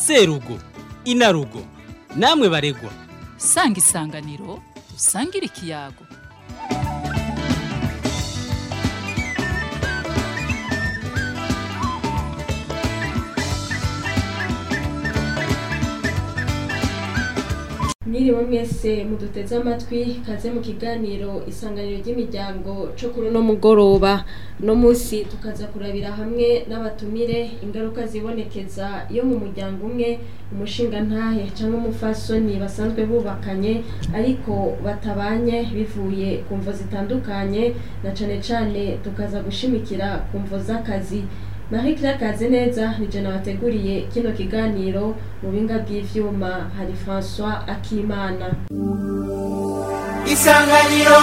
serugo inarugo namwe baregwa sanga isanganiro usangire ikiyago mwiriwe mwese muduteze amatwi kaze mu kiganiro isanganiro ry'imiryango cyo kuri uno mugoroba no munsi tukaza kurabira hamwe n'abatumire ingaruka zibonekeza iyo mu muryango umwe umushinga ntahe cyangwa umufasoni basanzwe bubakanye ariko batabanye bivuye ku mvo zitandukanye na cane cane tukaza gushimikira ku mvo z'akazi Marie Claire Kazeneza nije nabateguriye kino kiganiro mu binga bw'ivyuma hari François Akimana isanganiro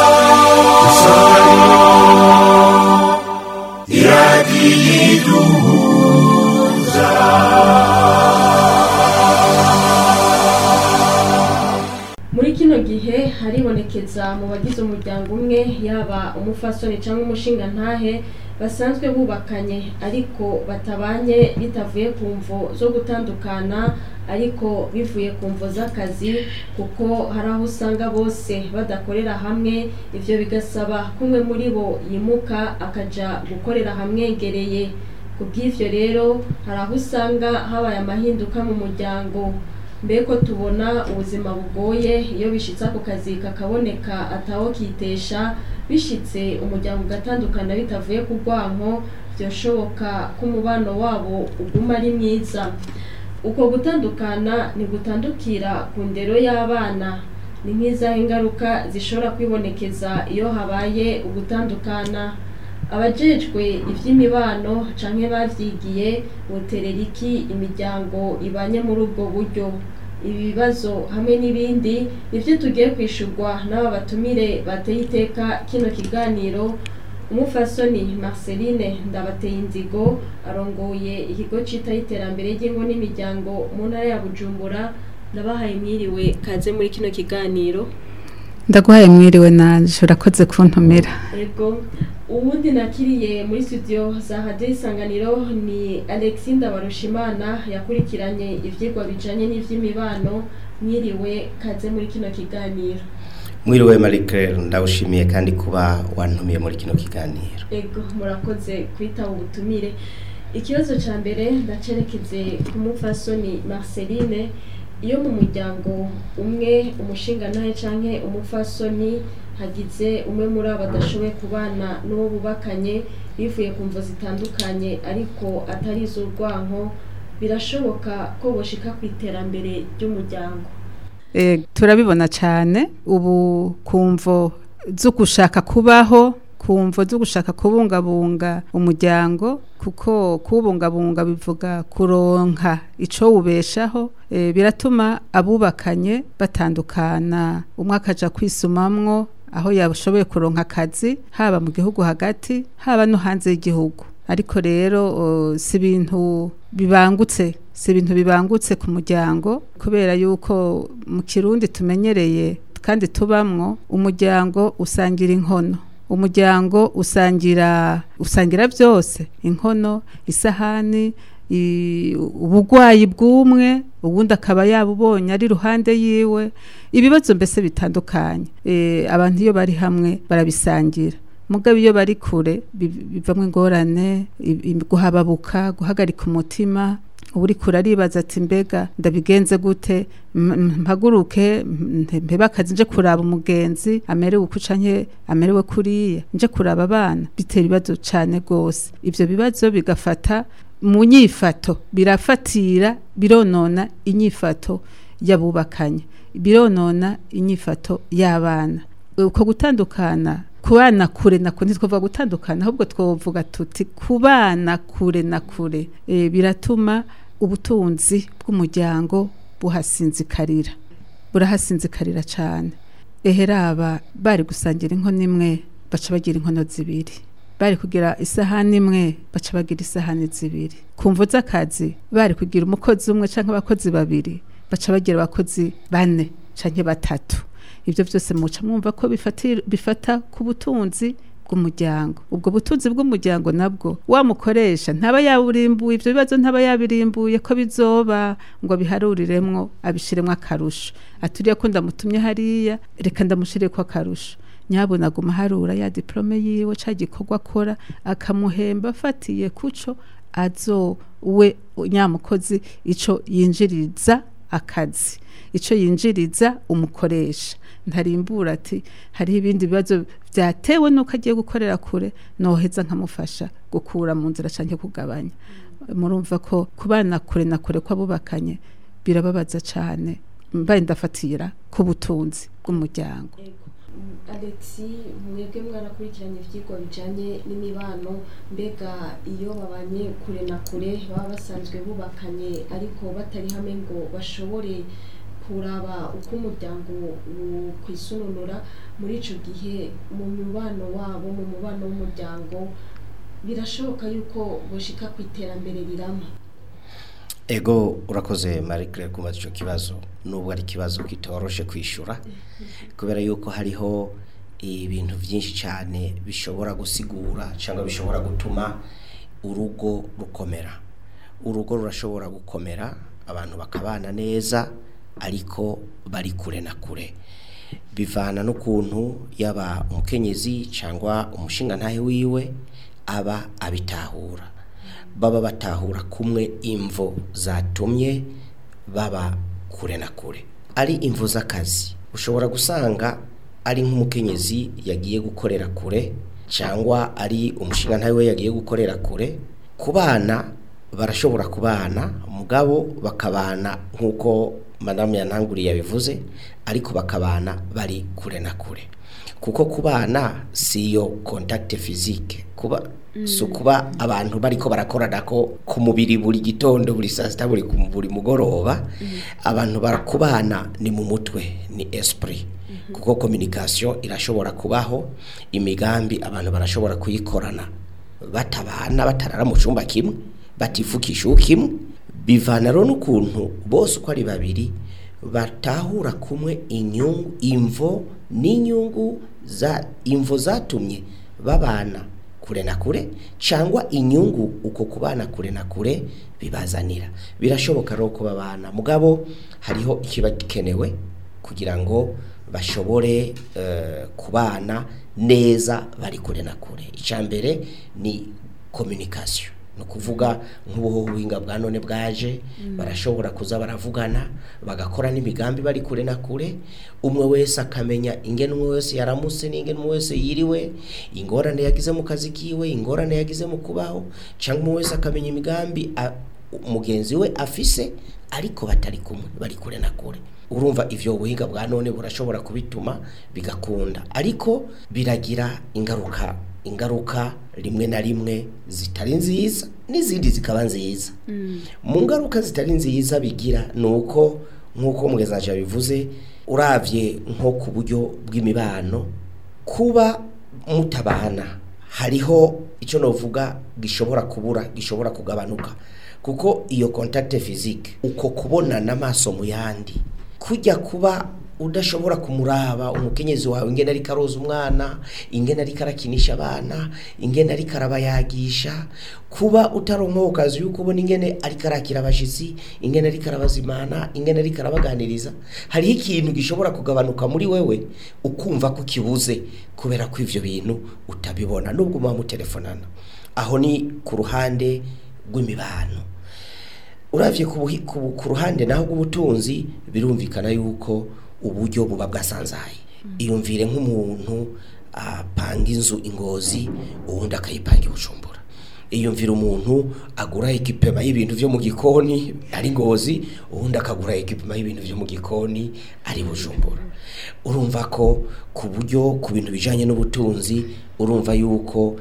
muri kino gihe haribonekeza mu bagize umuryango umwe yaba umufasoni cyangwa umushinga ntahe basanzwe bubakanye ariko batabanye bitavuye ku mvo zo gutandukana ariko bivuye ku mvo z'akazi kuko hari aho usanga bose badakorera hamwe ivyo bigasaba ko umwe muri bo yimuka akaja gukorera hamwegereye ku bw'ivyo rero hari aho usanga habaye amahinduka mu muryango mbeko tubona ubuzima bugoye iyo bishitse ako kazi kakaboneka ataho kitesha bishitse umuryango ugatandukana bitavuye ku rwanko byoshoboka ko umubano wabo uguma ari mwiza uko gutandukana ntigutandukira ku ndero y'abana ni nk'izaho ingaruka zishobora kwibonekeza iyo habaye ugutandukana abajejwe iby'imibano canke bavyigiye boterera iki imiryango ibanye muri ubwo buryo ibi bibazo hamwe n'ibindi nivyo tugiye kwishurwa n'aba batumire bateye iteka kino kiganiro umufasoni marceline ndabateye inzigo arongoye ikigo citaho iterambere ry'ingo n'imiryango mu ntara ya bujumbura ndabahaye mwiriwe kaze muri kino kiganiro ndaguhaye mwiriwe nanje urakoze kuntumira Ego uwundi nakiriye muri studio za Radio Isanganiro ni Alexis Ndabarushimana yakurikiranye ivyigwa bijanye n'ivy'imibano mwiriwe kaze muri kino kiganiro mwiriwe Marie Claire ndawushimiye kandi kuba wantumiye muri kino kiganiro Ego murakoze kwitaba ubutumire ikibazo ca mbere ndacerekeze ku mufasoni Marceline iyo mu muryango umwe umushinga nawe canke umufasoni hagize umwe muri abo badashoboye kubana n'uwo bubakanye bivuye ku mvo zitandukanye ariko atari iz'urwanko birashoboka ko boshika ku iterambere ry'umuryango Eh, turabibona cyane ubu kumvo zo gushaka kubaho kumvo zo gushaka kubungabunga umuryango kuko kubungabunga bivuga kuronka ico wubeshaho eh, biratuma abubakanye batandukana umwe akaja kwisumamwo aho yashoboye kuronka akazi haba mu gihugu hagati haba no hanze y'igihugu ariko rero uh, si ibintu bibangutse si ibintu bibangutse ku muryango kubera yuko mu kirundi tumenyereye kandi tubamwo umuryango usangira inkono umuryango usangira usangira byose inkono isahani i- ubugwayi bw'umwe ubundi akaba yabubonye ari ruhande yiwe ibibazo mbese bitandukanye e, abantu iyo bari hamwe barabisangira mugabo iyo bari kure bi- bivamwo ingorane i- i- guhababuka guhagarika umutima uri kure aribaza ati mbega ndabigenze gute M- m- mpaguruke m- mpebe akazi nje kuraba umugenzi amerewe uku canke amerewe kuriya nje kuraba abana bitera ibibazo cane rwose ivyo bibazo bigafata mu nyifato birafatira bironona inyifato y'abubakanye bironona inyifato y'abana uko gutandukana kubana kure na kure ntitwavuga gutandukana ahubwo twavuga tuti kubana kure na kure e, biratuma ubutunzi bw'umuryango buhasinzikarira burahasinzikarira cyane eheraba bari gusangira inkono imwe baca bagira inkono zibiri bari kugira isahani imwe baca bagira isahani zibiri ku mvo z'akazi bari kugira umukozi umwe cyangwa abakozi babiri baca bagira abakozi bane cyangwa batatu ibyo byose muca mwumva ko bifatira- bifata ku butunzi bw'umuryango ubwo butunzi bw'umuryango nabwo wamukoresha ntaba yaburimbuye ivyo bibazo ntaba yabirimbuye ko bizoba ngo biharuriremwo abishiremwo akarusho aturiye ko ndamutumye hariya reka ndamushireko akarusho nyabona aguma harura ya diplome yiwe ca gikorwa akora akamuhemba afatiye kuco azo we nyamukozi ico yinjiriza akazi ico yinjiriza umukoresha ntarimbura ati hariho ibindi bibazo byatewe nuko agiye gukorera kure noheza nkamufasha gukura mu nzira canke kugabanya murumva ko kubana kure na kure kw'abubakanye birababaza cane mbaye ndafatira ku butunzi bw'umuryango Alexi mwebwe mwarakurikiranye ivyigwa bijanye n'imibano mbega iyo babanye kure na kure baba basanzwe bubakanye ariko batari hamwe ngo bashobore kuraba uko umuryango kwisununura muri ico gihe mu mubano wabo mu mubano w'umuryango birashoboka yuko boshika ku iterambere rirama ego urakoze marie claire kubaza icyo kibazo nubwo ari ikibazo kitoroshe kwishyura kubera yuko hariho ibintu byinshi cyane bishobora gusigura cyangwa bishobora gutuma urugo rukomera urugo rurashobora gukomera abantu bakabana neza ariko bari kure na kure bivana n'ukuntu yaba umukenyezi cyangwa umushingantahe wiwe aba abitahura baba batahura kumwe imvo zatumye baba kure na kure ari imvo z'akazi ushobora gusanga ari nk'umukenyezi yagiye gukorera kure cyangwa ari umushingantahe we yagiye gukorera kure ku bana barashobora kubana mugabo bakabana nk'uko madamu yananguriye yabivuze ariko bakabana bari kure na kure kuko kubana siyo contact physique kuba so kuba abantu bariko barakorana ko ku mubiri buri gitondo buri saa sita buri ku- buri mugoroba abantu barakubana ni mu mutwe ni esprit kuko communication irashobora kubaho imigambi abantu barashobora kuyikorana batabana batarara mu cyumba kimwe batifukisha kimwe bivana rero n'ukuntu bose uko ari babiri batahura kumwe inyungu imvo n'inyungu za imvo zatumye babana kure na kure cyangwa inyungu uko kubana kure na kure bibazanira birashoboka rero ko babana mugabo hariho ikiba gikenewe kugira ngo bashobore eh, kubana neza bari kure na kure icya mbere ni communication ni ukuvuga nk'ubuhinga bwa none bwaje barashobora kuza baravugana bagakora n'imigambi bari kure na kure umwe wese akamenya ingene umwe wese yaramutse n'ingene umwe wese yiriwe ingorane yagize mu kazi kiwe ingorane yagize mu kubaho cyangwa umwe wese akamenya imigambi a- mugenzi we afise ariko batari kumwe bari kure na kure urumva ivyo buhinga bwa none burashobora kubituma bigakunda ariko biragira ingaruka ingaruka rimwe na rimwe zitari nziza n'izindi zikaba nziza mu ngaruka zitari nziza bigira ni uko nk'uko mwezaje bivuze uravye nko ku buryo bw'imibano kuba mutabana hariho icyo novuga gishobora kubura gishobora kugabanuka kuko iyo contact physique uko kubonana amaso mu yandi kujya kuba udashobora kumuraba umukenyezi wawe ingene ariko aroza umwana ingene ariko arakinisha abana ingene ariko arabayagisha kuba utaronka ukazi yuko ubona ingene ariko arakira abashitsi ingene ariko arabazimana ingene ariko arabaganiriza hariho ikintu gishobora kugabanuka muri wewe ukumva ko kibuze kubera ko ivyo bintu utabibona nubwo muba mutelefonana aho ni ku ruhande rw'imibano uravye ku, buhi- ku, ku ruhande naho rw'ubutunzi birumvikana yuko uburyo buba bwasanzaye iyumvire nk'umuntu apanga inzu ingozi uwundi akayipanga i bujumbura iyumvira umuntu agura ekipema y'ibintu vyo mu gikoni ari ngozi uwundi akagura ekipema y'ibintu vyo mu gikoni ari bujumbura urumva ko ku buryo ku bintu bijanye n'ubutunzi urumva yuko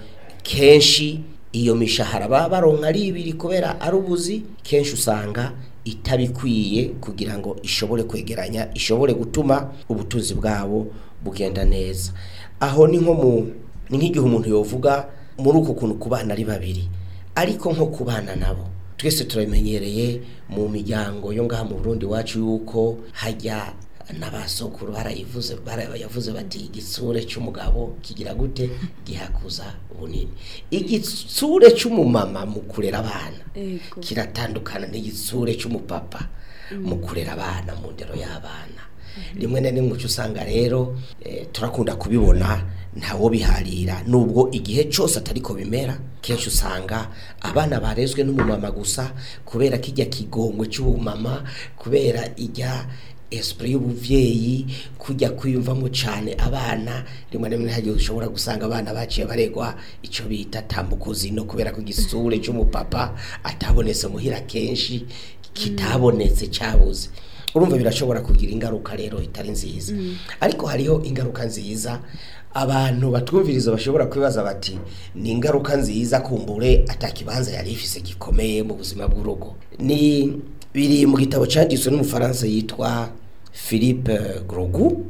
kenshi iyo mishahara baba baronka ari ibiri kubera ari ubuzi kenshi usanga itabikwiye kugira ngo ishobore kwegeranya ishobore gutuma ubutunzi bwabo bugenda neza aho ni nko mu ni nk'igihe umuntu yovuga muri uko kuntu kubana ari babiri ariko nko kubana nabo twese turabimenyereye mu miryango yo ngaha mu Burundi wacu yuko hajya n'abasokuru barayivuze barayavuze bati igitsure cy'umugabo kigira gute gihakuza bunini igitsure cy'umumama mu kurera abana Ego. kiratandukana n'igitsure cy'umupapa mu kurera abana mu ndero y'abana rimwe na rimwe uca usanga rero eh, turakunda kubibona ntawo biharira nubwo igihe cyose atari ko bimera kenshi usanga abana barezwe n'umumama gusa kubera kijya kigongwe cy'ubumama kubera ijya esprit y'ubuvyeyi kujya kwiyumvamo cyane abana rimwe na rimwe hagiye ushobora gusanga abana baciye baregwa icyo bita tambukozi no kubera ko igisure cy'umupapa atabonetse muhira kenshi kitabonetse cyabuze urumva birashobora kugira ingaruka rero itari nziza ariko hariho ingaruka nziza abantu batwumviriza bashobora kwibaza bati ni ingaruka nziza kumbure atakibanza yari ifise gikomeye mu buzima bw'urugo ni biri mu gitabo cyanditswe n'umufaransa yitwa philippe grogu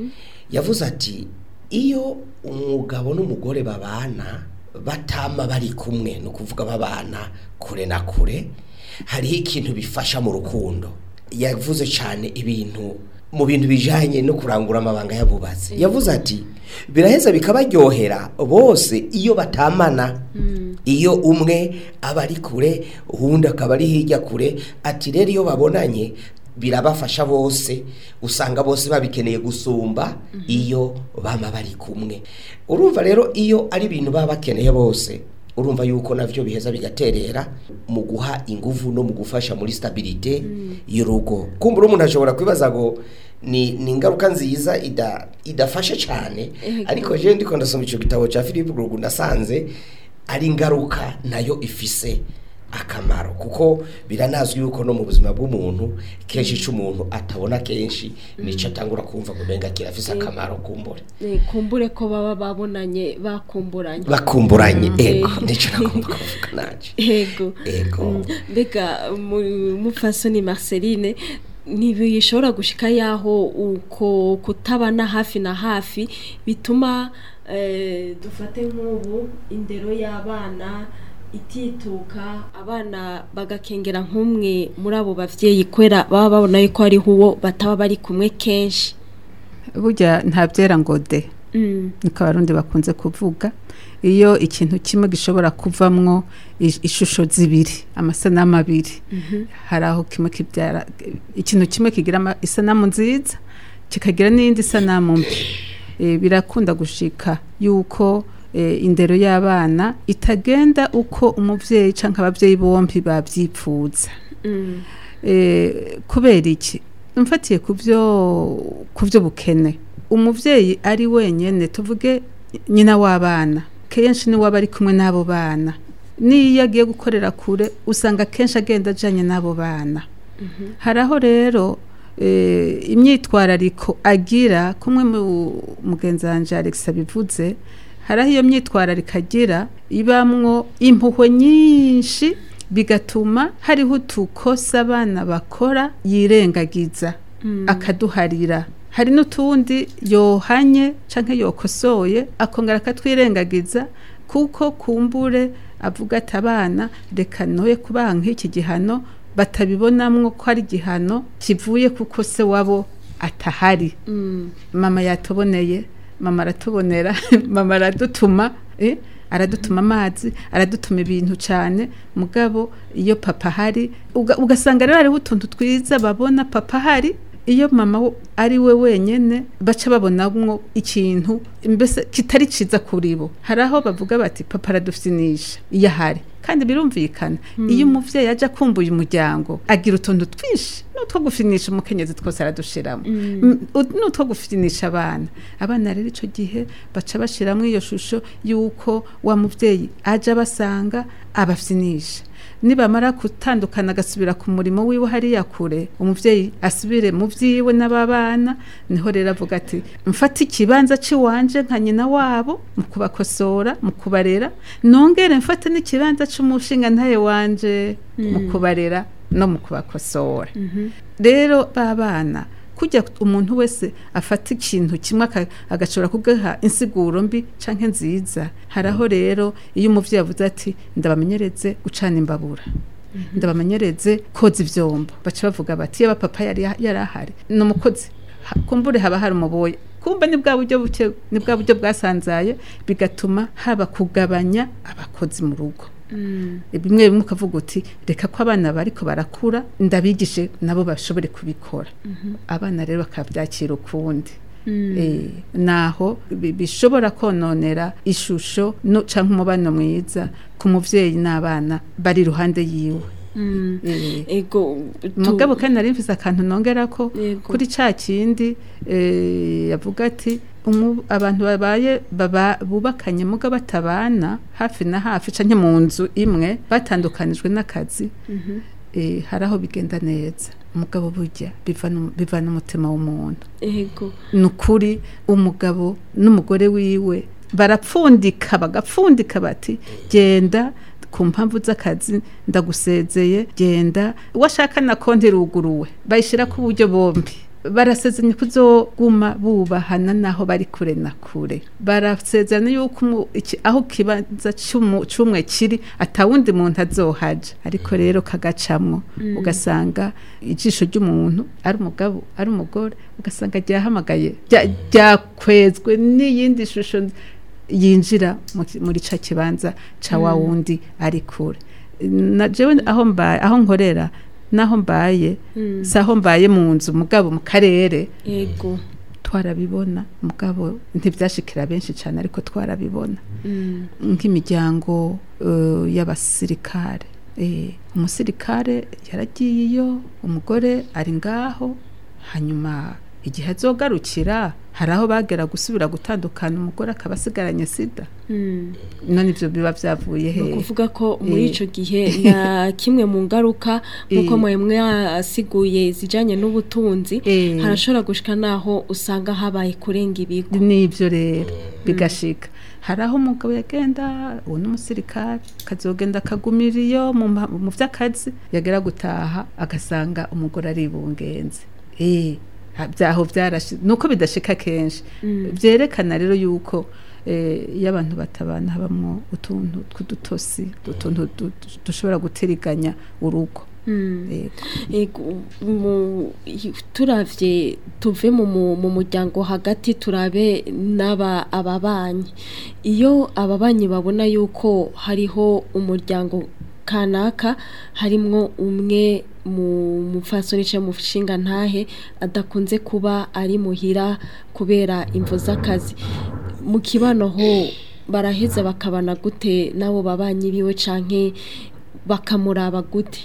yavuze ati iyo umugabo n'umugore babana batama bari kumwe ni ukuvuga babana kure na kure hariho ikintu bifasha mu rukundo yavuze cyane ibintu mu bintu bijanye no kurangura amabanga yabubatse yavuze ati biraheza bikabaryohera bose iyo batamana iyo umwe aba ari kure uwundi akaba ari hirya kure ati rero iyo babonanye birabafasha bose usanga bose babikeneye gusumba iyo bama bari kumwe urumva rero iyo ari ibintu baba bakeneye bose urumva yuko navyo biheza bigaterera mu guha inguvu no mu gufasha muri stabilite y'urugo kumbura umuntu ashobora kwibaza ngo ni ni ingaruka nziza ida idafashe cyane ariko je ndiko ndasoma ico gitabo ca Philippe Grogu nasanze ari ingaruka nayo ifise akamaro kuko biranazwi yuko no mu buzima bw'umuntu kenshi ico umuntu atabona kenshi nico atangura kumva ngo menga kirafise akamaro kumbure Eh, kumbure ko baba babonanye bakumburanye bakumburanye ego Eh. nico nagomba kuvuga naje ego Ego. Mm, mbega mu- mupfasoni marceline ntibishobora gushika yaho uko kutabana hafi na hafi bituma eh, dufate nk'ubu indero y'abana itituka abana bagakengera nk'umwe muri abo bavyeyi kwera baba babona yuko hariho uwo bataba bari kumwe kenshi burya nta byera ngo de Mm, niko abarundi bakunze kuvuga iyo ikintu kimwe gishobora kuvamwo ish- ishusho zibiri amasanamu abiri hari aho kimwe kibyara ikintu kimwe kigira ama- isanamu nziza kikagira n'iyindi sanamu mbi Eh, birakunda gushika yuko eh, indero y'abana itagenda uko umuvyeyi canke abavyeyi bombi bavyipfuza mm, Eh, kubera iki mfatiye ku byo ku byo bukene umuvyeyi ari wenyene tuvuge nyina w'abana kenshi ni waba ari kumwe n'abo bana n'iyo agiye gukorera kure usanga kenshi agenda ajanye n'abo bana hari aho rero eh, imyitwarariko agira kumwe mu mugenzi wanje Alex abivuze hari aho iyo myitwarariko agira ibamwo impuhwe nyinshi bigatuma hariho utukosa abana bakora yirengagiza akaduharira hari n'utundi yohanye canke yokosoye akongera akatwirengagiza kuko kumbure avuga ati abana reka noye kubaha nk'iki gihano batabibonamwo ko ari igihano kivuye kuko se wabo atahari mm, mama yatuboneye mama aratubonera mama aradutuma eh, aradutuma amazi aradutuma ibintu cyane mugabo iyo papa ahari uga- ugasanga rero hariho utuntu twiza babona papa ahari iyo mama wo- ari we wenyene baca babonamwo ikintu mbese kitari ciza kuri bo hari aho bavuga bati papa aradufyinisha iyo ahari kandi birumvikana iyo umuvyeyi aje akumbuye umuryango agira utuntu twinshi n'utwo gufinisha umukenyezi twose aradushiramo Mm, ut- n'utwo gufinisha abana abana rero ico gihe baca bashiramo iyo shusho y'uko wa muvyeyi aje abasanga abafyinisha nibamara gutandukana agasubira ku murimo wiwe hariya kure umuvyeyi asubire mu vyiwe n'ababana niho rero avuga ati mfate ikibanza ciwanje nka nyina wabo mu kubakosora mu kubarera nongere mfate n'ikibanza c'umushinga ntaye wanje mu kubarera no mu kubakosora rero babana kujya umuntu wese afata ikintu kimwe aka- agashobora kugaha insiguro mbi canke nziza haraho rero iyo umuvyeyi avuze ati ndabamenyereze gucana imbabura ndabamenyereze koza ivyombo baca bavuga bati iyo papa yari yari ahari ni umukozi ha- kumbure haba hari umuboya kumba ni bwa buryo buke ni bwa buryo bwasanzaye bigatuma haba kugabanya abakozi mu rugo bimwe bimwe ukavuga uti reka ko abana bariko barakura ndabigishe nabo bashobore kubikora abana rero bakabyakira ukundi Eh, naho bi- bishobora kononera ishusho no canke umubano mwiza ku muvyeyi n'abana bari iruhande yiwe Eh, ego tu- mugabo kandi nari mfise akantu nongera ko Yego. kuri ca kindi eh, yavuga ati umu- abantu babaye baba bubakanye muga batabana hafi na hafi canke mu nzu imwe batandukanijwe n'akazi eh, hari aho bigenda neza umugabo burya bivana bivana umutima w'umuntu ego ni ukuri umugabo n'umugore wiwe barapfundika bagapfundika bati genda ku mpamvu z'akazi ndagusezeye genda washaka na konti iruguruwe bayishyira ku buryo bombi barasezeranye kuzoguma bubahana naho bari kure na kure barasezerana yuko umu- iki- aho kibanza cy'umu- c'umwe kiri atawundi muntu azohaja ariko rero kagacamwo ugasanga ijisho ry'umuntu ari umugabo ari umugore ugasanga ryahamagaye rya- ryakwezwe n'iyindi shusho yinjira mu ki- muri ca kibanza ca wa wundi ari kure na jewe aho mbaye aho nkorera naho mbaye si aho mbaye mu nzu mugabo mu karere ego twarabibona mugabo ntibyashikira benshi cyane ariko twarabibona nk'imiryango eh, y'abasirikare Eh, umusirikare yaragiye iyo umugore ari ngaho hanyuma igihe azogarukira hari aho bagera gusubira gutandukana umugore akaba asigaranye sida none ibyo biba byavuye ni he ukuvuga ko muri Eh. icyo gihe na kimwe mu ngaruka nk'uko Eh. mwe mwasiguye zijyanye n'ubutunzi Eh. harashobora gushika n'aho usanga habaye kurenga ibigo nibyo rero bigashika hari aho umugabo yagenda uwo n'umusirikare akazogenda akagumira iyo mu ma- mu by'akazi yagera gutaha agasanga umugore ari ibungenze eh ha- byaho byarashi nuko bidashika kenshi byerekana rero yuko eh, iyo abantu batabana habamwo utuntu tw'udutosi utuntu du- du- dushobora gutiriganya urugo Yego. Ego, mu- i- turavye tuve mu mu- mu muryango hagati turabe n'aba ababanyi iyo ababanyi babona yuko hariho umuryango kanaka harimwo umwe mu mupfasoni cyangwa mu nshinga ntahe adakunze kuba ari muhira kubera imvo z'akazi mu kibano ho baraheza bakabana gute n'abo babanyi biwe canke bakamuraba gute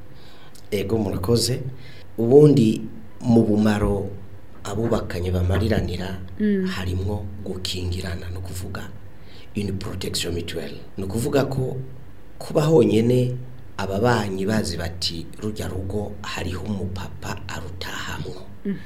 ego murakoze ubundi mu bumaro abubakanye bamariranira harimwo gukingirana no kuvuga une protection mutuelle ni ukuvuga ko kuba honyine ababanyi bazi bati rujya rugo hariho umupapa arutahamwo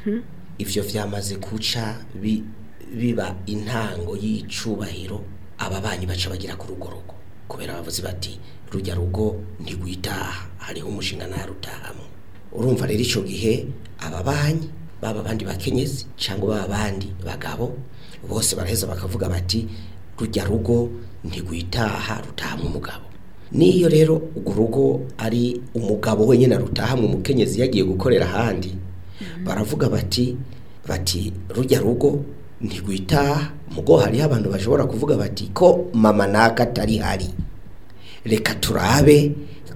ivyo vyamaze kuca bi- biba intango y'icubahiro ababanyi baca bagira ku rugo rugo kubera bavuze bati rujya rugo ntigwitaha hariho umushinga ntarutahamwe urumva rero ico gihe ababanyi baba abandi bakenyezi cyangwa baba abandi bagabo bose baraheza bakavuga bati rujya rugo ntigwitaha rutahamwe umugabo niyo rero urwo rugo ari umugabo wenyine arutahamwe umukenyezi yagiye gukorera ahandi baravuga bati bati rujya rugo ntigwitaha mugo hariho abantu bashobora kuvuga bati ko mama naka atari hari reka turabe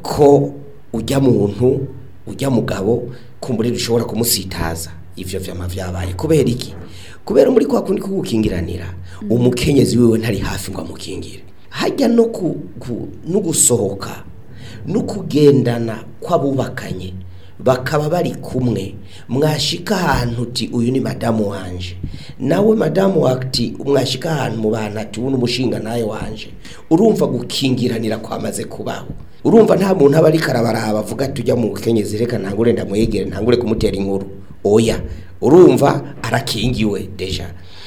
ko ujya muntu ujya mugabo kumbure dushobora kumusitaza ivyo vyama vyabaye kubera iki kubera muri kwa kundi kugukingiranira umukenyezi wiwe ntari hafi ngo amukingire hajya no ku, ku, no gusohoka no kugendana kw'abubakanye bakaba bari kumwe mwashika ahantu uti uyu ni madamu wanje nawe madamu wati mwashika ahantu mu bantu ati uyu ni umushinga nawe wanje urumva gukingiranira kwamaze kubaho urumva nta muntu aba ariko arabaraba avuga ati ujya mu kenyezi reka ntangure ndamwegere ntangure kumutera inkuru oya urumva arakingiwe deja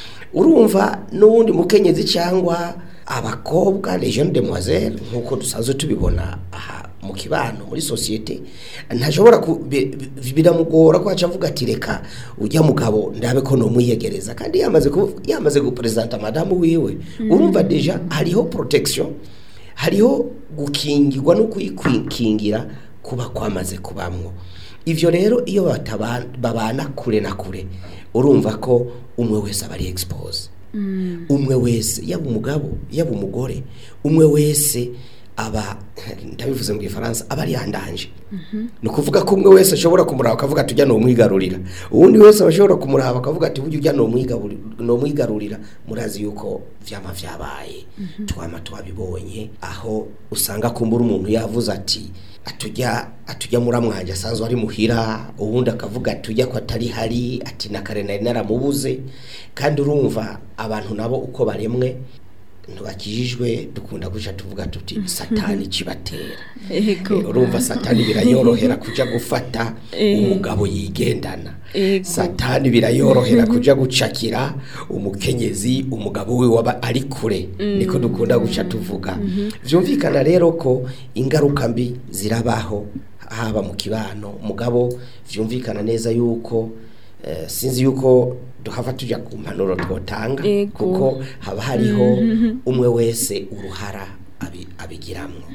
urumva n'uwundi mukenyezi cyangwa abakobwa les jeunes demoiselles nk'uko dusanzwe tubibona aha mu kibano muri sosiyete ntashobora ku- bi- bi- biramugora ko aca avuga ati reka ujya mugabo ndabe ko nomwiyegereza kandi yamaze ku- yamaze gupresenta madamu wiwe urumva deja hariho protection hariho gukingirwa no kwikingira kuba kwamaze kubamwo ivyo rero iyo bataba- babana kure na kure urumva ko umwe wese aba ari expose umwe wese yaba umugabo yaba umugore umwe wese aba ndabivuze mu gifaransa aba ari yandanje ni ukuvuga ko umwe wese ashobora kumuraba akavuga ati ujya ni umwigarurira uwundi wese aba ashobora kumuraba akavuga ati burya ujya ni umwigaburi- ni umwigarurira murazi yuko vyama vyabaye twama twabibonye aho usanga kumbura umuntu yavuze ati atujya atujya muramwanje asanzwe ari muhira ubundi akavuga ati ujya ko atari hari ati na kare nari naramubuze kandi urumva abantu nabo uko baremwe ntibakijijwe dukunda guca tuvuga tuti satani kibatera Ego. Eh, urumva satani birayorohera kuja gufata Eh. umugabo yigendana Ego. satani birayorohera kuja gucakira umukenyezi umugabo we waba ari kure niko dukunda guca tuvuga vyumvikana rero ko ingaruka mbi zirabaho haba mu kibano mugabo vyumvikana neza yuko eh, sinzi yuko duhava tuja ku mpanuro twotanga Ego. kuko haba hariho umwe wese uruhara abi- abigiramwo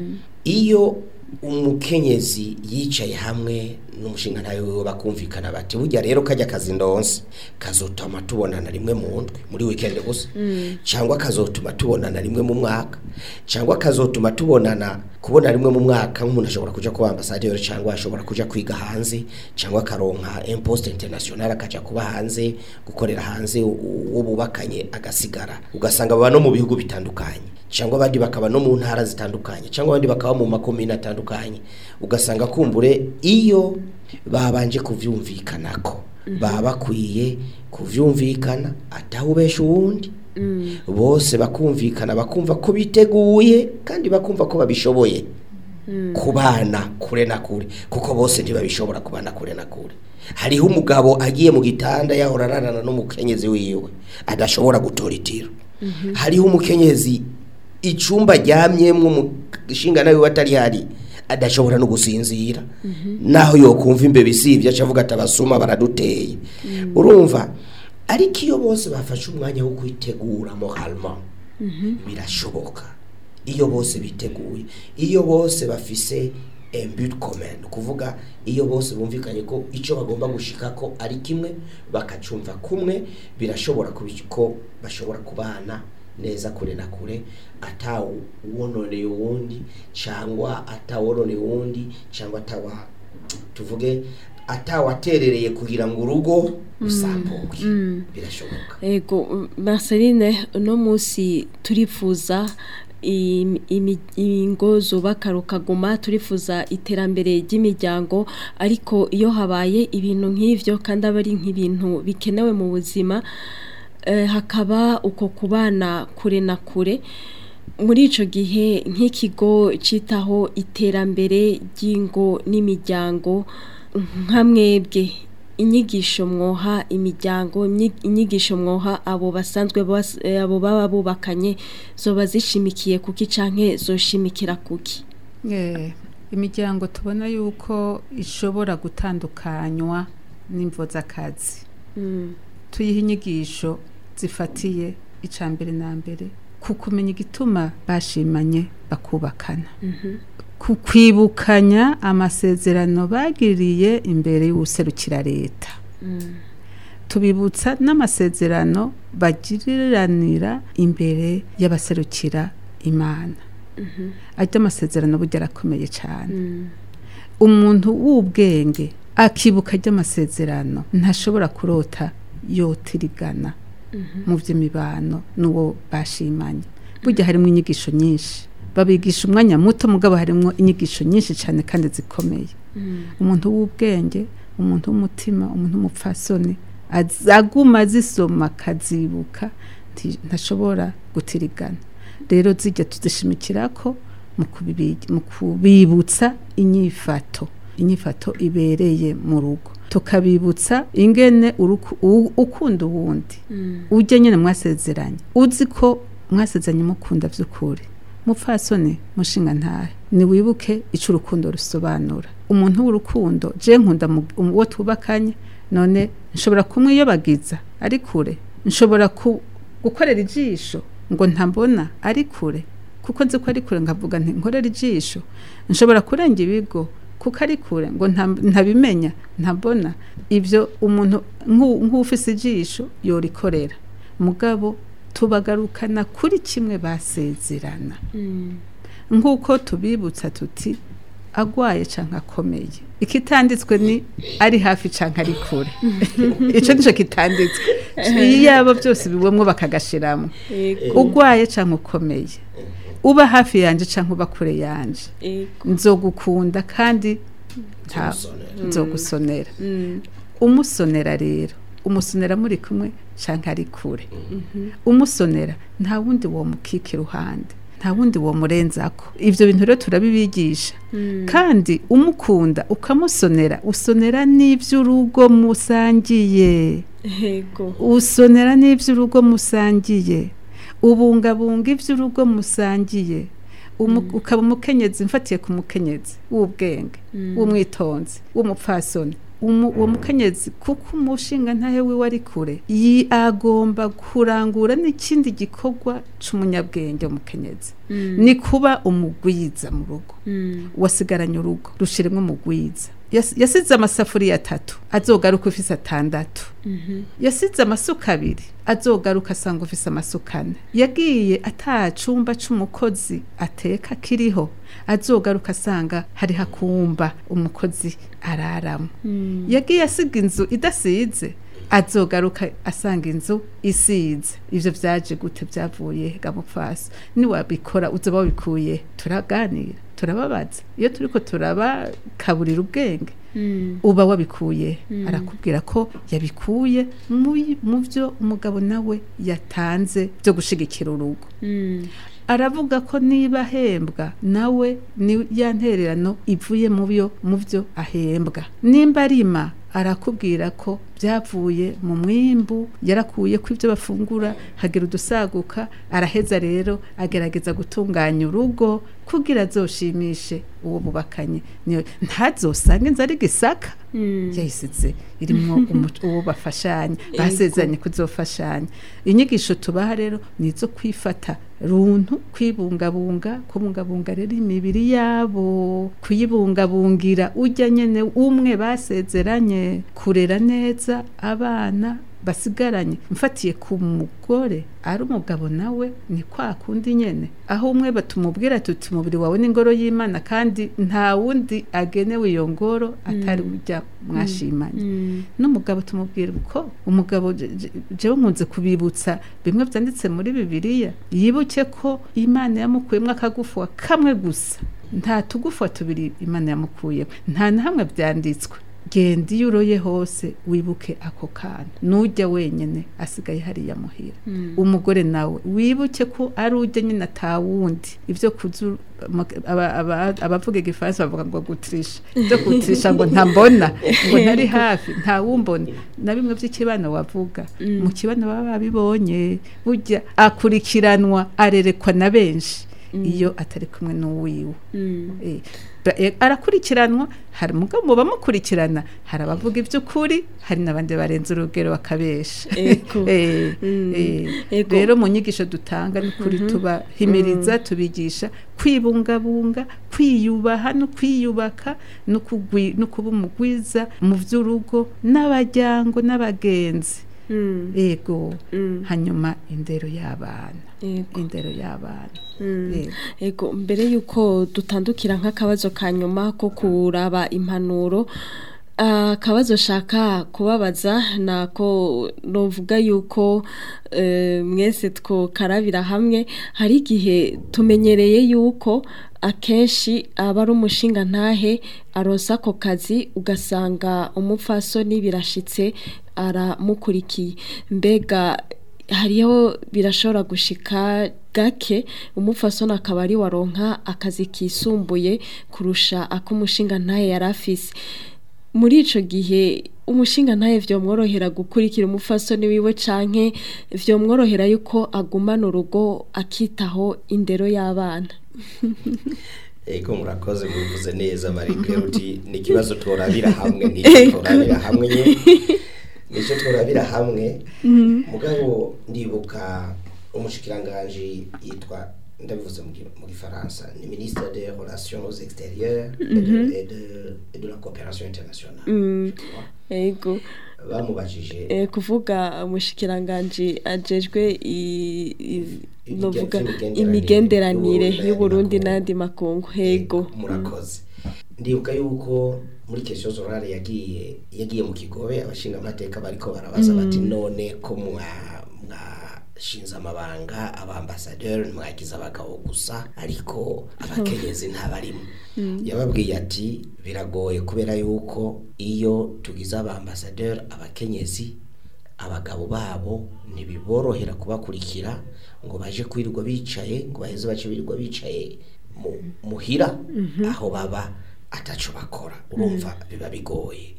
iyo umukenyezi yicaye hamwe n'umushinga ntayo wiwe bakumvikana bati burya rero kajya kazi ndonse kazotuma tubonana rimwe mu ndwi muri weekend gusa cyangwa kazotuma tubonana rimwe mu mwaka cyangwa kazotuma tubonana kubona rimwe mu mwaka nk'umuntu ashobora kuja kuba ambasaderi cyangwa ashobora kuja kwiga hanze cyangwa akaronka imposte international akaja kuba hanze gukorera hanze uwo bubakanye agasigara ugasanga baba no mu bihugu bitandukanye cyangwa abandi bakaba no mu ntara zitandukanye cyangwa abandi bakaba mu makomine atandukanye ugasanga kumbure iyo babanje kuvyumvikanako baba bakwiye kuvyumvikana atawubesha uwundi bose bakumvikana bakumva ko biteguye kandi bakumva ko babishoboye kubana kure na kure kuko bose ntibabishobora kubana kure na kure hariho umugabo agiye mu gitanda yahora ararana n'umukenyezi wiwe adashobora gutora itiro hariho umukenyezi icumba aryamyemwo umushinga nawe atari hari adashobora no gusinzira naho yokumva imbeba isibye aca avuga ati abasuma baraduteye urumva ariko iyo bose bafashe umwanya wo kwitegura moralement birashoboka iyo bose biteguye iyo bose bafise but commun kuvuga iyo bose bumvikanye ko icyo bagomba gushika ko ari kimwe bakacumva kumwe birashobora kuba ko bashobora kubana neza kure na kure atawononeye uwundi cyangwa atawononeye uwundi cyangwa atawa tuvuge atawaterereye kugira ngo urugo rusambuke birashoboka Ego Marceline uno munsi turifuza im- imi- ingo zubaka rukaguma turifuza iterambere ry'imiryango ariko iyo habaye ibintu nk'ivyo kandi aba ari nk'ibintu bikenewe mu buzima eh, hakaba uko kubana kure na kure muri ico gihe nk'ikigo citaho iterambere ry'ingo n'imiryango nka mwebwe inyigisho mwoha imiryango inyi- inyigisho mwoha abo basanzwe bas- eh, abo baba bubakanye zoba zishimikiye kuki canke zoshimikira kuki Eh, imiryango tubona yuko ishobora gutandukanywa n'imvo z'akazi tuyiha inyigisho zifatiye icya mbere na mbere ku kumenya igituma bashimanye bakubakana ku kwibukanya amasezerano bagiriye imbere y'ubuserukira leta tubibutsa n'amasezerano bagiriranira imbere y'abaserukira imana ajya amasezerano burya arakomeye cyane umuntu w'ubwenge akibuka ry'amasezerano ntashobora kurota yotirigana mu by'imibano n'uwo bashimanye burya harimo inyigisho nyinshi babigisha umwanya muto mugabo harimo inyigisho nyinshi cyane kandi zikomeye umuntu w'ubwenge umuntu w'umutima umuntu w'umupfasoni az- aguma azisoma akazibuka nti- ntashobora gutirigana rero zijya tuzishimikira ko mu kubibi- mu kubibutsa inyifato inyifato ibereye mu rugo tukabibutsa ingene uruku- u- ukunda uwundi ujya nyine mwasezeranye uzi ko mwasezeranye mukunda by'ukuri mupfasoni mushinga ntahe niwibuke icyo urukundo rusobanura umuntu w'urukundo je nkunda mu- uwo twubakanye none nshobora kumwiyobagiza ari kure nshobora ku- gukorera ijisho ngo ntambona ari kure kuko nzi ko ari kure nkavuga nti nkorera ijisho nshobora kurenga ibigo kuko ari kure ngo nta- ntabimenya ntabona ibyo umuntu nk'u- nk'ufise ijisho yorikorera mugabo tubagarukana kuri kimwe basezerana nk'uko tubibutsa tuti agwaye canke akomeye ikitanditswe ni ari hafi canke ari kure ico nico kitanditswe iyaba byose bibomwo bakagashiramo ugwaye canke ukomeye uba hafi yanje canke uba kure yanje nzogukunda kandi nta nzogusonera umusonera rero umusonera muri kumwe canke ari kure umusonera nta wundi wo mukika iruhande nta wundi wo murenzako ivyo bintu rero turabibigisha kandi umukunda ukamusonera usonera n'ivy'urugo musangiye Yego. usonera n'ivy'urugo musangiye ubungabunga ivy'urugo musangiye Umu- ukaba umukenyezi mfatiye ku mukenyezi w'ubwenge w'umwitonzi w'umupfasoni Umu- uwo mukenyezi kuko umushinga ntahe wiwe ari kure yi agomba kurangura n'ikindi gikorwa c'umunyabwenge umukenyezi ni kuba umugwiza mu rugo wasigaranye urugo rushiremwo umugwiza Yas- yasize amasafuriya atatu azogaruka ufise atandatu yasize amasuka abiri azogaruka asanga ufise amasuka ane yagiye ata cumba c'umukozi ateka kiriho azogaruka asanga hariho akumba umukozi araramo yagiye asiga inzu idasize azogaruka asanga inzu isize ivyo vyaje gute vyavuye gamupfasi niwabikora uzoba wabikuye turaganira turababaza iyo turiko turabakaburira ubwenge uba wabikuye arakubwira ko yabikuye mu- mu byo umugabo nawe yatanze byo gushigikira urugo aravuga ko niba ahembwa nawe ni ya ntererano ivuye mu byo mu byo ahembwa nimba arima arakubwira ko byavuye mu mwimbu yarakuye ko ibyo bafungura hagira udusaguka araheza rero agerageza gutunganya urugo kugira azoshimishe uwo bubakanye niyo ntazosange inzu ari gisaka yayisize irimo umu- uwo bafashanya basezeranye kuzofashanya inyigisho tubaha rero ni izo kwifata runtu kwibungabunga kubungabunga rero imibiri yabo kuyibungabungira ujya nyene umwe basezeranye kurera neza abana basigaranye mfatiye ku mugore ari umugabo nawe ni kwa kundi nyene aho umwe batumubwira tuti umubiri wawe ni ingoro y'imana kandi nta wundi agenewe iyo ngoro atari ujya mwashimanye n'umugabo tumubwira uko umugabo je- je- jewe nkunze kubibutsa bimwe byanditse muri bibiliya yibuke ko imana yamukuyemo akagufa kamwe gusa nta tugufa tubiri imana yamukuyemo nta na hamwe byanditswe genda iyo uroye hose wibuke ako kana nujya wenyine asigaye hariya muhira umugore nawe wibuke ko ari ujya nyine atawundi ibyo kuzu aba- aba- abavuga igifaransa bavuga ngo gutirisha ibyo gutirisha ngo ntambona ngo ntari hafi ntawumbona na bimwe by'ikibano wavuga mu kibano baba babibonye burya akurikiranwa arerekwa na benshi iyo atari kumwe n'uwiwe Eh, ba- eh, arakurikiranwa hari umugabo mu bamukurikirana hari abavuga iby'ukuri hari n'abandi barenze urugero bakabesha Ego. Eh, Mm. eh, Ego. rero mu nyigisho dutanga ni ukuri tubahimiriza tubigisha kwibungabunga kwiyubaha no kwiyubaka no kugwi- no kuba umugwiza mu by'urugo n'abajyango n'abagenzi ego hanyuma indero y'abana Ego. indero y'abana Mm. Yego. Ego mbere yuko dutandukira nk'akabazo ka nyuma ko kuraba impanuro akabazo shaka kubabaza nako novuga yuko eh, mwese twokarabira hamwe hari igihe tumenyereye yuko akenshi aba ari umushinga ntahe arosa ako kazi ugasanga umupfasoni birashitse aramukurikiye mbega hariho birashobora gushika gake umupfasoni akaba ari waronka akazi kisumbuye kurusha ak'umushinga ntahe yari afise muri ico gihe umushinga ntahe vyomworohera gukurikira umupfasoni wiwe canke vyomworohera yuko agumana urugo akitaho indero y'abana Ego murakoze muvuze neza Marie Claude ni ikibazo turabira hamwe n'icyo turabira hamwe nye nicyo turabira hamwe mugabo ndibuka umushikiranganje yitwa ndabivuze mu gi- mu gifaransa ni ministre des relations extérieures et de- et de- et de la coopération internationale Mm. Tu vois? ego bamubajije Eh, kuvuga umushikiranganji ajejwe i- i- novuga vy'imigenderanire imigenderanire y'Uburundi y'uburundi n'ayandi n'andi makungu hego murakoze ndibuka yuko muri question zorale yagiye yagiye mu kigobe abashinga amateka bariko barabaza bati none ko mwa mwashinze amabanga abambasaderi mwagize abagabo gusa ariko abakenyezi ntabarimo yababwiye ati biragoye kubera yuko iyo tugize abambasaderi abakenyezi abagabo babo ntibiborohera kubakurikira ngo baje kwirirwa bicaye ngo baheze bace birirwa bicaye mu- muhira aho baba ataco bakora urumva biba bigoye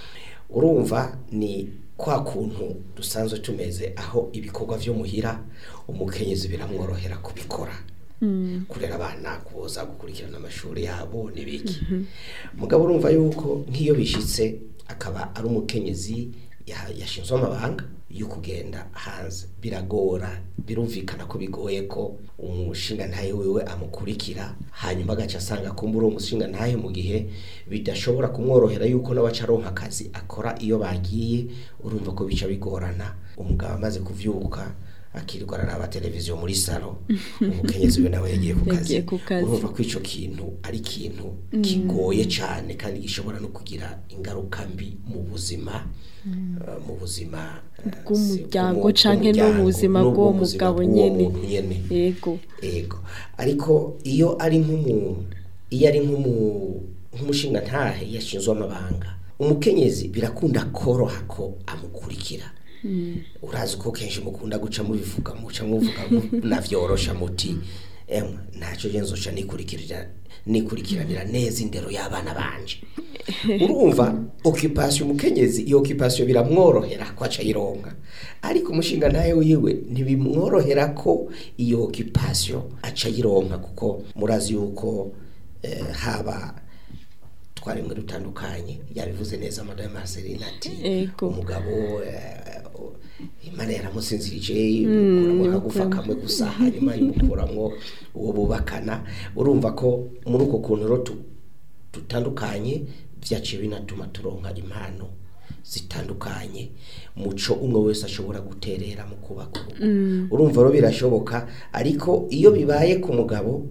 urumva ni kwa kuntu dusanzwe tumeze aho ibikorwa vyo muhira umukenyezi biramworohera kubikora kurera abana kuboza gukurikirana amashuri yabo n'ibiki mugabo urumva yuko nk'iyo bishitse akaba ari umukenyezi ya- yashinzwe amabanga yo kugenda hanze biragora birumvikana ko bigoye ko umushinga ntahe wiwe amukurikira hanyuma agaca asanga kumbura uwo mushinga ntahe mu gihe bidashobora kumworohera yuko nawe aca aronka akazi akora iyo bagiye urumva ko bica bigorana umugabo amaze kuvyuka akirirwa araraba televiziyo muri salo umukenyezi we nawe yagiye ku kazi Yagiye ku kazi. urumva ko ico kintu ari ikintu kigoye cyane kandi gishobora no kugira ingaruka mbi mu buzima eh, mu buzima eh, Bw'umuryango bw'umu- canke no mu bw'umuryango, buzima no mu bw'uwo buzima mugabo bw'uwo nyene. muntu nyene yego ego ariko iyo ari nk'umu iyo ari nk'umu nk'umushinga ntahe yashinzwe amabanga umukenyezi birakunda koroha ko amukurikira urazi ko kenshi mukunda guca mubivuga muca muvuga mu- navyorosha muti emwe ntaco je nzoca nikurikirira nikurikiranira neza indero y'abana banje urumva occupation umukenyezi iyo occupation biramworohera ko aca yironka ariko umushinga nawe wiwe ntibimworohera ko iyo occupation aca yironka kuko murazi yuko eh, haba twaremwe dutandukanye yabivuze neza madame Marceline ati Ego. umugabo eh, imana yaramusinzirije imukuramo akagufa kamwe gusa hanyuma imukuramo uwo bubakana urumva ko muri uko kuntu rero tu- dutandukanye byaciye binatuma turonka impano zitandukanye muco umwe wese ashobora guterera mu kubaka urugo urumva rero birashoboka ariko iyo bibaye ku mugabo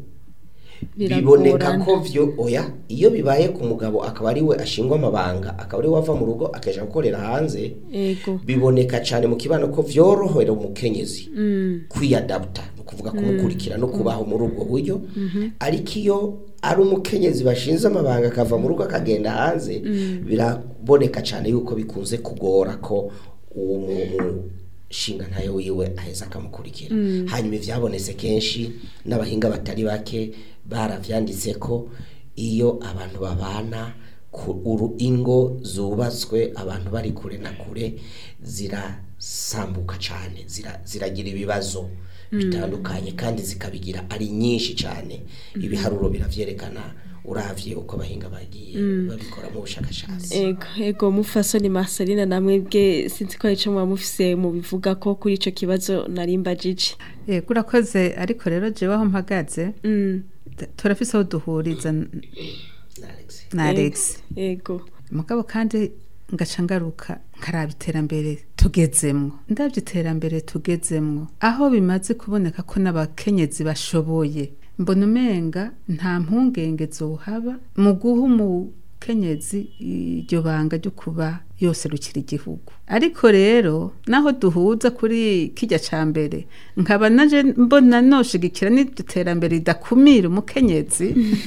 biboneka Biragorana. ko vyo oya iyo bibaye ku mugabo akaba ari we ashingwa amabanga akaba ari we ava mu rugo akaja gukorera hanze yego biboneka cyane mu kibano ko vyorohera umukenyezi kwiyadapta ni ukuvuga kumukurikira no kubaho muri ubwo buryo ariko iyo ari umukenyezi bashinze amabanga akava mu rugo akagenda hanze biraboneka cyane yuko bikunze kugora ko uwo muntu shinga ntayo wiwe aheza akamukurikira hanyuma ivyabonetse kenshi n'abahinga batari bake baravyanditse ko iyo abantu babana ku uru ingo zubatswe abantu bari kure na kure zirasambuka cyane zira, ziragira ibibazo bitandukanye kandi zikabigira ari nyinshi cyane ibiharuro biravyerekana uravye uko abahinga bagiye babikora mu bushakashatsi ego ego mufasoni Marceline namwe bwe sinzi ko ico muba mufise mu bivuga ko kuri ico kibazo narimba jiji yego urakoze ariko rero jewe aho mpagaze mm. t- turafise aho duhuriza n- Alex. na alex ego mugabo kandi ngaca ngaruka nkaraba iterambere tugezemwo ndabye iterambere tugezemwo aho bimaze kuboneka ko n'abakenyezi bashoboye mbona umenga nta mpungenge zohaba mu guha umukenyezi iryo banga ryo kuba yose rukira igihugu ariko rero naho duhuza kuri kijya ca mbere nkaba naje mbona noshigikira n'iryo terambere ridakumira umukenyezi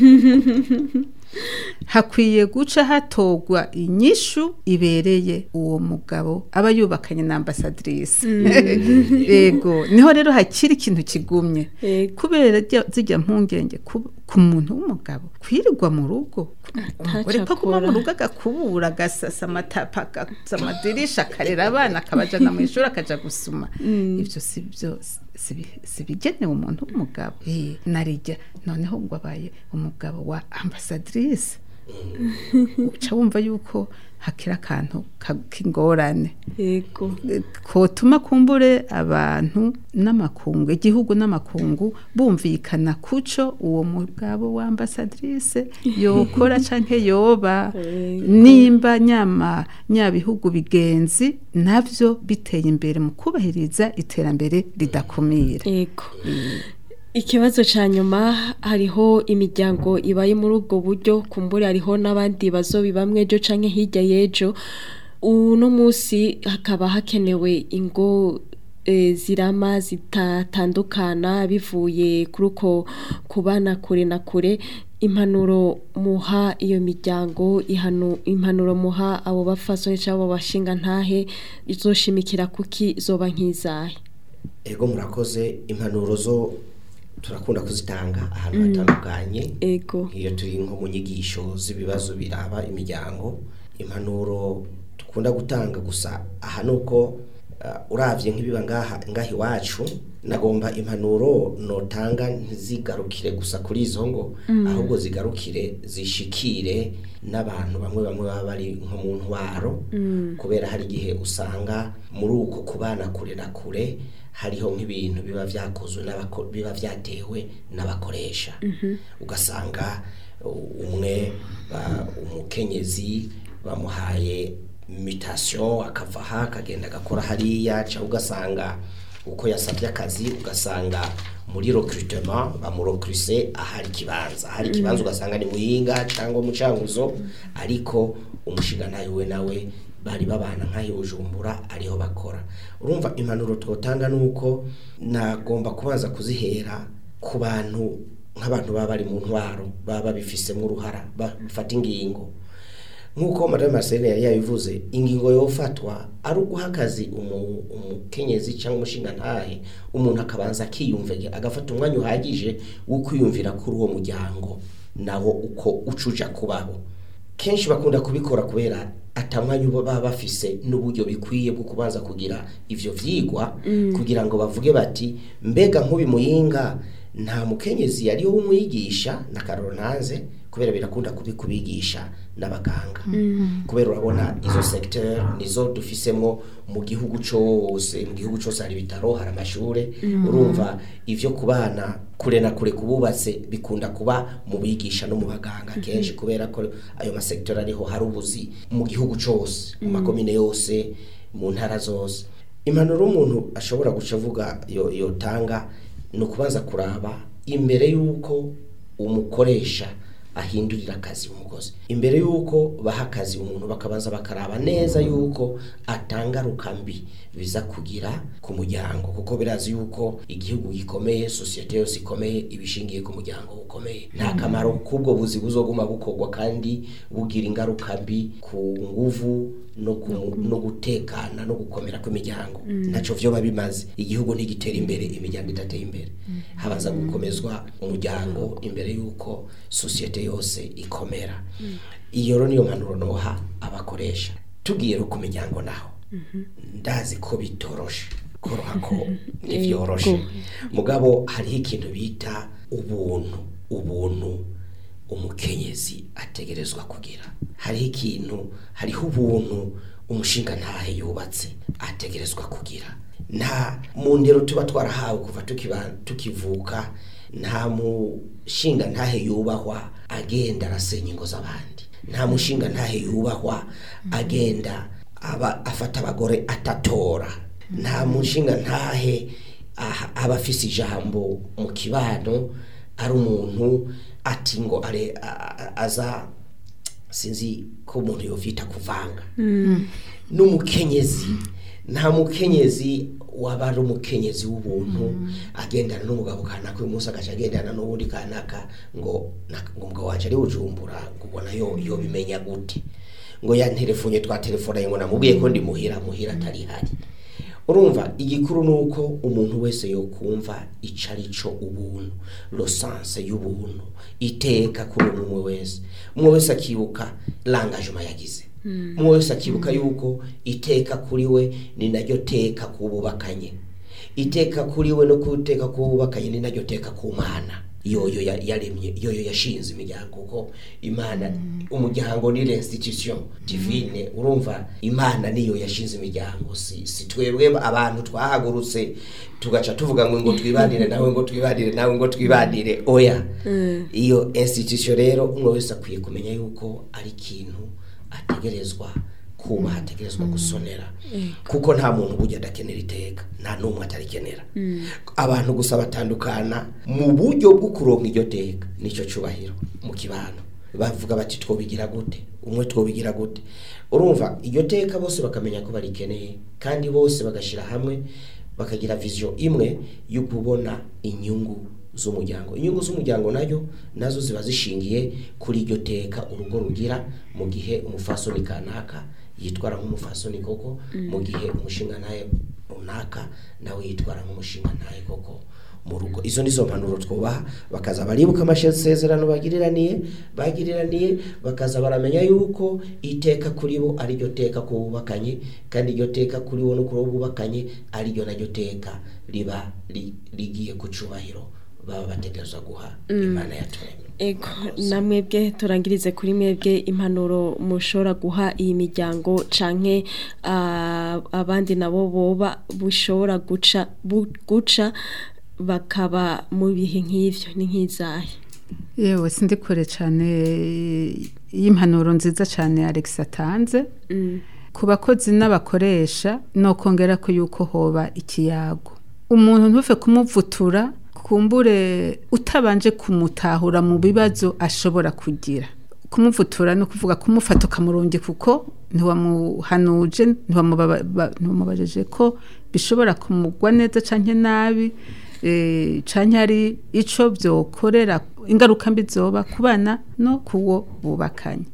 hakwiye guca hatogwa inyishu ibereye uwo mugabo aba yubakanye na ambasadrisi yego niho rero hakiri ikintu kigumye Yego. kubera rya- zijya mpungenge ku ku muntu w'umugabo kwirirwa mu rugo umugore ko aguma mu akora. rugo agakubura agasasa amatapa agaza amadirisha akarera abana akabajana mu ishuri akaja gusuma ibyo si byo si bi- si bigenewe umuntu w'umugabo Eh, narijya noneho ngo abaye umugabo wa ambasadrisi uca wumva yuko hakira akantu ka- k'ingorane yego kotuma kumbure abantu n'amakungu igihugu n'amakungu bumvikana kuco uwo mugabo wa ambasadrise yokora canke yoba nimba nyama nyabihugu bigenzi navyo biteye imbere mu kubahiriza iterambere ridakumira yego ikibazo cya nyuma hariho imiryango ibaye muri ubwo buryo kumbure hariho n'abandi bazobi bamwe ejo canke hirya y'ejo uno munsi hakaba hakenewe ingo eh, zirama zitatandukana bivuye kuri uko kubana kure na kure impanuro muha iyo miryango ihanu impanuro muha abo bafasoni cyangwa abo bashinga ntahe izoshimikira kuki zoba nk'izahe ego murakoze impanuro zo turakunda kuzitanga ahantu hatandukanye ego iyo turi nko mu nyigisho z'ibibazo biraba imiryango impanuro dukunda gutanga gusa aha ni uko uh, uravye nk'ibiba ngaha ngaha iwacu nagomba impanuro notanga ntizigarukire gusa kuri izo ngo ahubwo zigarukire zishikire n'abantu bamwe bamwe baba bari nko mu ntwaro kubera hari igihe usanga muri uko kubana kure na kure hariho nk'ibintu biba vyakozwe n'abako- biba vyatewe n'abakoresha ugasanga uh, umwe ba- umukenyezi bamuhaye mutation akava aha akagenda agakora hariya cyangwa ugasanga uko yasabye akazi ugasanga muri recrutement bamurecruse ahari ikibanza ahari ikibanza ugasanga ni muhinga cyangwa umucanguzo ariko umushinga nawe we nawe bari babana nk'ayo bujumbura ariho bakora urumva impanuro twotanga ni uko nagomba kubanza kuzihera ku bantu nk'abantu baba bari mu ntwaro baba babifisemo uruhara bafata ingingo nk'uko madame Marceline yari yabivuze ingingo yofatwa ari uguha akazi umu- umukenyezi cyangwa umushinga ntahe umuntu akabanza akiyumvira agafata umwanya uhagije wo kwiyumvira kuri uwo muryango nawo uko ucuja kubaho kenshi bakunda kubikora kubera atamwanya uba baba bafise n'uburyo bikwiye bwo kubanza kugira ivyo vyigwa kugira ngo bavuge bati mbega nk'ubi muyinga nta mukenyezi yariho w'umwigisha na karonanze kubera birakunda kubi kubigisha n'abaganga kubera urabona izo secteur nizo dufisemo mu gihugu cose mu gihugu cose hari ibitaro hari amashure urumva ivyo kubana kure na kure kububatse bikunda kuba mu bigisha no mu baganga kenshi kubera ko ayo masecteur ariho hari ubuzi mu gihugu cose mu makomine yose mu ntara zose impanuro umuntu ashobora guca avuga yo- yotanga ni ukubanza kuraba imbere y'uko umukoresha ahindurira akazi umukozi imbere y'uko baha akazi umuntu bakabanza bakaraba neza y'uko atangaruka mbi biza kugira ku muryango kuko birazi y'uko igihugu gikomeye sosiyete yose ikomeye ibishingiye ku muryango ukomeye nta kamaro k'ubwo buzi buzoguma bukorwa kandi bugira ingaruka mbi ku nguvu no, ku, no gutekana no gukomera kw'imiryango ntaco vyoba bimaze igihugu ntigitera imbere imiryango idateye imbere habaza gukomezwa umuryango imbere y'uko sosiyete yose ikomera iyo rero niyo mpanuro noha abakoresha tugiye ro ku miryango naho ndazi ko bitoroshe koroha ko ntivyoroshe mugabo hariho ikintu bita ubuntu ubuntu umukenyezi ategerezwa kugira hariho ikintu hariho ubuntu umushinga ntahe yubatse ategerezwa kugira nta mu ndero tuba twarahawe kuva tukiba tukivuka nta mushinga ntahe yubahwa agenda arasenya ingo z'abandi nta mushinga ntahe yubahwa agenda aba afata abagore atatora nta mushinga ntahe aha- aba afise ijambo mu kibano ari umuntu ati ngo are a- a- aza sinzi ko umuntu yovyita kuvanga n'umukenyezi nta mukenyezi waba ari umukenyezi w'ubuntu agendana n'umugabo kanaka uyu munsi agaca agendana n'uwundi kanaka ngo na- ngo umugabo wacu ari bujumbura ngo ubona yo yo bimenya gute ngo yanterefonye twatelefona ngo namubwiye ko ndi muhira muhira atari hari urumva igikuru ni uko umuntu wese yokumva ico ari cyo ubuntu losanse y'ubuntu iteka kuri umwe wese umwe wese akibuka l'engagement yagize umwe wese akibuka yuko iteka kuri we ni naryo teka kububakanye iteka kuri we no kuteka kububakanye ni naryo teka ku mana yoyo ya- yaremye yoyo yashinze imiryango kuko imana umuryango ni l'institution divine urumva imana niyo yashinze imiryango si, si twebwe abantu twahagurutse tugaca tuvuga ngo ngo twibanire nawe ngo twibanire nawe ngo twibanire oya iyo institution rero umwe wese akwiye kumenya yuko ari ikintu ategerezwa kubaha ategerezwa gusonera kuko nta muntu burya adakenera iteka nta n'umwe atarikenera abantu gusa batandukana mu buryo bwo kuronka iryo teka nicyo cyubahiro mu kibano bavuga bati twobigira gute umwe twobigira gute urumva iryo teka bose bakamenya ko barikeneye kandi bose bagashyira hamwe bakagira vision imwe yo kubona inyungu z'umuryango inyungu z'umuryango nayo nazo ziba zishingiye kuri iryo teka urugo rugira mu gihe umufasoni kanaka yitwara nk'umufasoni koko mu gihe umushinga nawe runaka nawe yitwara nk'umushinga ntaye koko mu rugo izo nizo mpanuro twubaha bakaza baribuka amasezerano bagiriraniye bagiriraniye bakaza baramenya yuko iteka kuri bo ari ryo teka ku bubakanye kandi iryo teka kuri bo no kuri bo bubakanye ari ryo naryo teka riba ri- rigiye ku cubahiro baba bategerezwa guha imana yaturemye Ego namwebwe turangirize kuri mwebwe impanuro mushobora guha iyi miryango canke ah, abandi nabo boba bushobora guca bu- guca bakaba mu bihe nk'ivyo ni nk'izahe yewe sindi kure cyane y'impanuro nziza cyane Alex atanze ku bakozi n'abakoresha no kongera ko yuko hoba ikiyago umuntu ntuve kumuvutura kumbure utabanje kumutahura mu bibazo ashobora kugira kumuvutura no kuvuga kumufata ukamurungi kuko ntiwamuhanuje ntiwamubaba- ba- ntiwamubajije ko bishobora kumugwa neza canke nabi eh, canke ari ico vyokorera ingaruka mbi zoba ku bana no kuwo bubakanye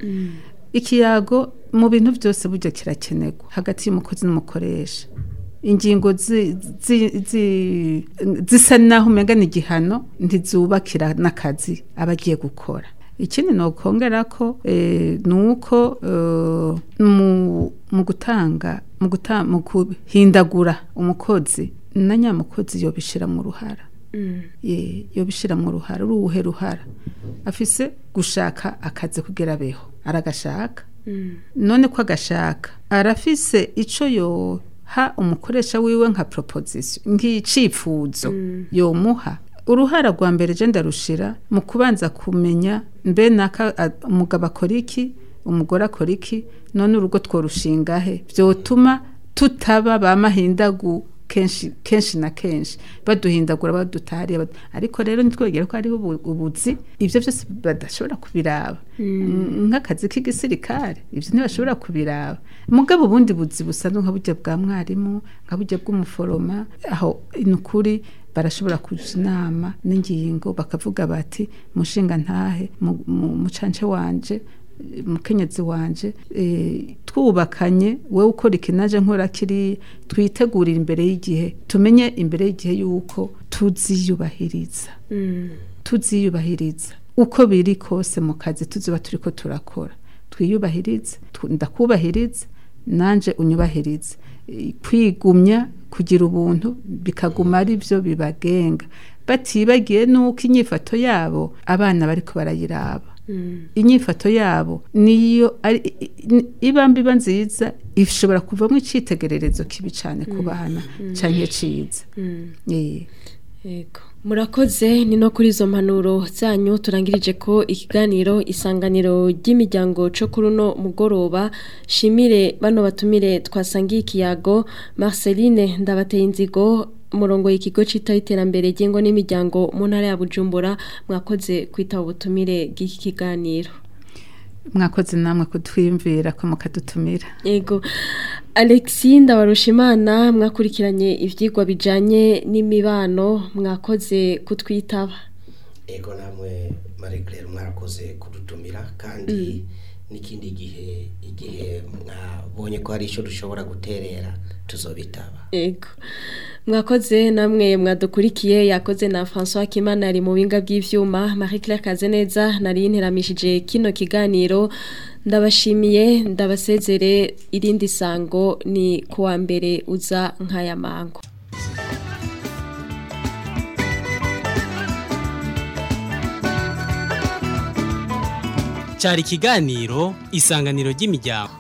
ikiyago mu bintu byose burya kirakenerwa hagati y'umukozi n'umukoresha ingingo zi- zi- zi- zisa naho umenga ni igihano ntizubakira n'akazi aba agiye gukora ikindi ni ukongera ko eh, ni uko eh, mu- mu gutanga mu guta- mu guhindagura umukozi na nyamukozi yobishira mu ruhara ye yobishira mu ruhara uruhe ruhara afise gushaka akazi kugira abeho aragashaka none ko agashaka arafise ico yoha umukoresha wiwe nka proposition nk'icifuzo yomuha uruhara rwa mbere je ndarushira mu kubanza kumenya mbe naka a- umugabo akora iki umugore akora iki none urugo tworushingahe vyotuma tutaba bamahindagu kenshi kenshi na kenshi baduhindagura badutahariye bad- ariko rero ntitwegere ko hariho ubu- ubuzi ibyo byose badashobora kubiraba Mm, nk'akazi k'igisirikare ibyo ntibashobora kubiraba mugabo ubundi buzi busanzwe nka burya bwa mwarimu nka burya bw'umuforoma aho ni ukuri barashobora kuja inama n'ingingo bakavuga bati mushinga ntahe mu- mu- mucance wanje mukenyezi wanje eh, twubakanye wowe ukora iki naje nkora kiri twitegurira imbere y'igihe tumenye imbere y'igihe yuko tuziyubahiriza tuziyubahiriza uko biri kose mu kazi tuziba turiko turakora twiyubahirize tu- ndakubahirize nanje unyubahirize Eh, kwigumya kugira ubuntu bikaguma ari byo bibagenga batibagiye nuko inyifato yabo abana bariko barayiraba inyifato yabo niyo ari- i- i- iba mbiba nziza ishobora kuvamo icitegererezo kibi cyane ku bana canke ciza Eh. Yego. Murakoze ni no kuri izo mpanuro zanyu turangirije ko ikiganiro isanganiro ry'imiryango cyo kuri uno mugoroba shimire bano batumire twasangiye ikiyago Marceline ndabateye inzigo umurongo y'ikigo citaho iterambere ry'ingo n'imiryango mu ntara ya Bujumbura mwakoze kwitaba ubutumire bw'iki kiganiro mwakoze namwe kutwiyumvira ko mukadutumira Ego. Alexi Ndabarushimana mwakurikiranye ivyigwa bijanye n'imibano mwakoze kutwitaba. ego namwe marie claire mwarakoze kudutumira kandi n'ikindi gihe igihe mwabonye ko hari icyo dushobora guterera tuzobitaba Ego. Mwakoze namwe mwadukurikiye yakoze na François Kimana ari mu binga bw'ivyuma Marie Claire Kazeneza nari interamishije kino kiganiro ndabashimiye ndabasezere irindi sango ni kuwa mbere uza nkaya mango cyari ikiganiro isanganiro ry'imiryango